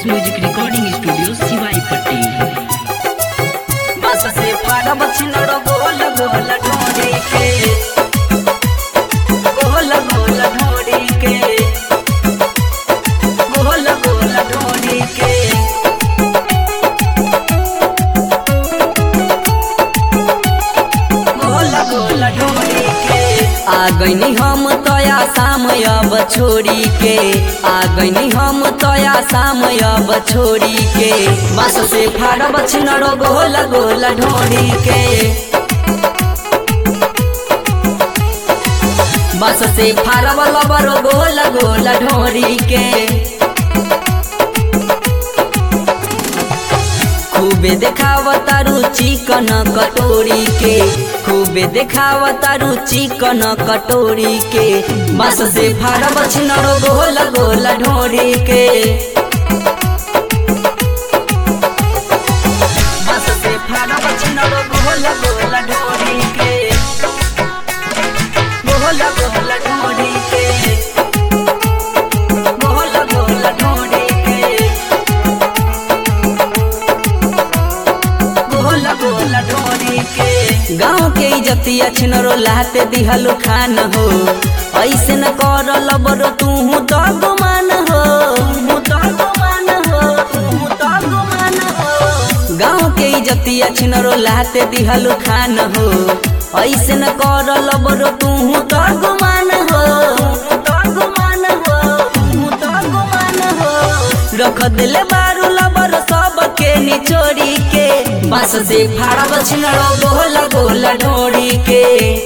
ठोस music recording studio सिवाई पट्टी बस से फाड़ब छिनड़ गोल गोल ढोरी के गोल गोल ढोरी के गोल गोल ढोरी के गोल गोल ढोरी के आ गईनी हम तया शाम अब छोड़ी के आ गईनी हम तया शाम अब छोड़ी के बस से फाड़ब छिनड़ गोल गोल ढोरी के बस से फाड़ब लबर गोल गोल ढोरी के खूबे देखावता रुचि कन कटोरी के खूबे देखावता रुचि कन कटोरी के बस से फाड़ब छिनर गोल गोल ढोरी के बस से फाड़ब छिनर गोल गोल ढोरी के गोल गोल ढोरी के गोल गोल ढोरी के गोल गोल ढोरी के गाँव के इजतिया छिनरो लाते दिहलो खान हो ऐसे न कर लबरो तू तो गुमान हो तू तो गुमान हो तू तो गुमान हो गाँव के इजतिया छिनरो लाते दिहलो खान हो ऐसे न कर लबरो तू तो गुमान हो तू तो गुमान हो तू तो गुमान हो रख दिले बारू लबर सब के निचोड़ी के बस से फाड़ब छिनड़ो गोल गोल ढोड़ी के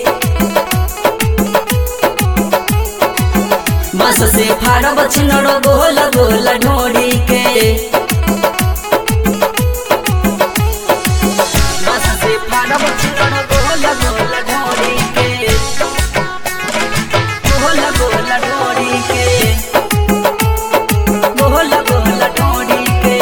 बस से फाड़ब छिनड़ो गोल गोल ढोड़ी के बस से फाड़ब छिनड़ो गोल गोल ढोड़ी के गोल गोल ढोड़ी के गोल गोल ढोड़ी के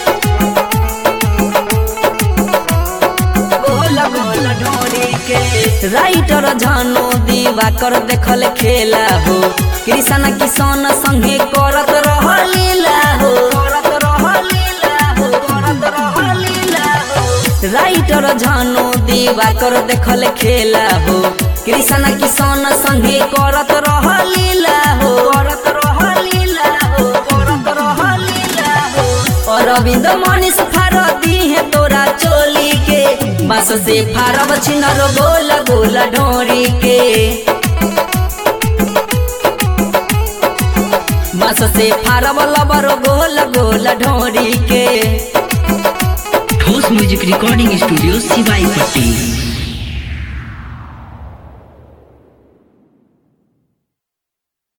गोल गोल ढोड़ी के राइटर झानो दीवा कर देखल खेला हो कृष्ण किसान संगे करत रह लीला हो करत रह लीला हो करत रह लीला हो राइटर झानो दीवा कर देखल खेला हो कृष्ण किसान संगे करत रह लीला हो करत रह लीला हो करत रह लीला हो अरविंद मनीष फारती है तोरा चोली के बस से फारब छिनर गोल गोल ढोरी के बस से फारब लबर गोल गोल ढोरी के ठोस म्यूजिक रिकॉर्डिंग स्टूडियो सिवाई पट्टी